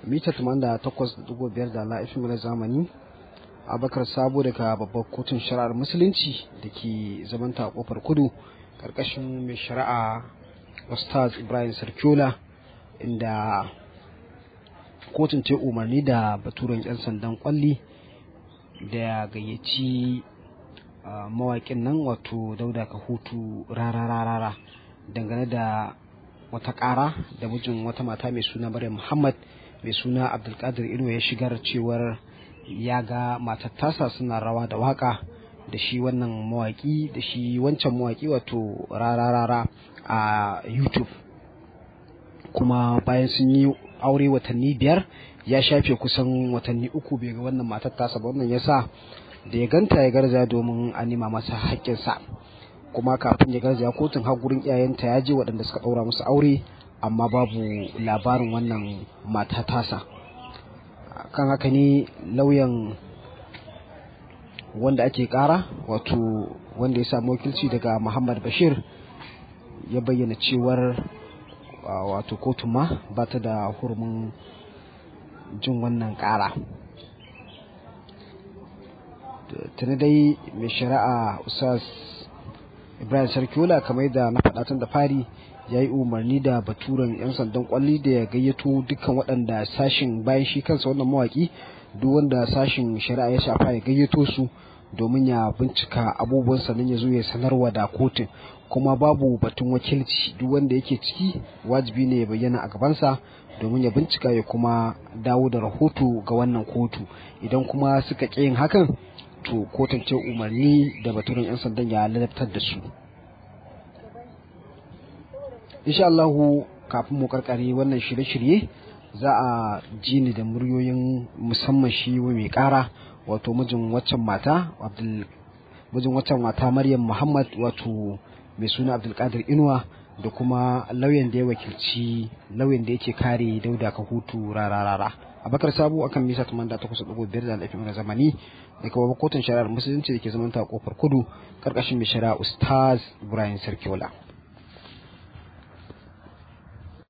mita 88.5 da la'ifin na zamani abakar sabo daga babbar kotun shari'ar musulunci da ke zamanta kofar kudu karkashin mai shari'a ustaz ibrahim sarkiola inda kotun ce umarni da baturen 'yan sandan kwalli da ya gayyaci mawaƙin nan wato dauda ka hutu rara dangane da wata ƙara da mijin wata mata mai suna maryam muhammad mai suna abdulkadir ino ya shigar cewar ya ga matar tasa suna rawa da waka da shi wannan mawaki da shi wancan mawaki wato rara a youtube kuma bayan sun yi aure watanni biyar ya shafe kusan watanni uku bai ga wannan matar tasa ba wannan yasa da ya ganta ya garza domin a nema masa haƙƙinsa kuma kafin ya garzaya kotun har gurin iyayenta ya je waɗanda suka ɗaura musu aure amma babu labarin wannan mata tasa kan haka ne lauyan wanda ake ƙara wato wanda ya samu wakilci daga muhammad bashir ya bayyana cewar wato kotun ma ba ta da hurumin jin wannan ƙara tuni dai mai shari'a usas ibrahim sarkiola kamar da na faɗa tun da fari ya yi umarni da baturen 'yan sandan kwalli da ya gayyato dukkan waɗanda sashin bayan shi kansa wannan mawaki duk wanda sashin shari'a ya shafa ya gayyato su domin ya bincika abubuwan sannan ya zo ya sanarwa da kotun kuma babu batun wakilci duk wanda yake ciki wajibi ne ya bayyana a gabansa domin ya bincika ya kuma dawo da rahoto ga wannan kotu idan kuma suka ƙi yin hakan to kotun ce umarni da baturen 'yan sandan ya ladabtar da su insha Allahu kafin mu karkare wannan shirye-shirye za a ji ni da muryoyin musamman shi mai kara wato mijin waccan mata abdul mijin waccan mata maryam muhammad wato mai suna abdulkadir inuwa da kuma lauyan da ya wakilci lauyan da yake kare dauda ka hutu rararara abakar sabo akan misa tumanda ta kusa dubu biyar da alafin na zamani da kuma kotun shari'ar musulunci da ke zamanta a kofar kudu karkashin mai shari'a ustaz ibrahim sarkiola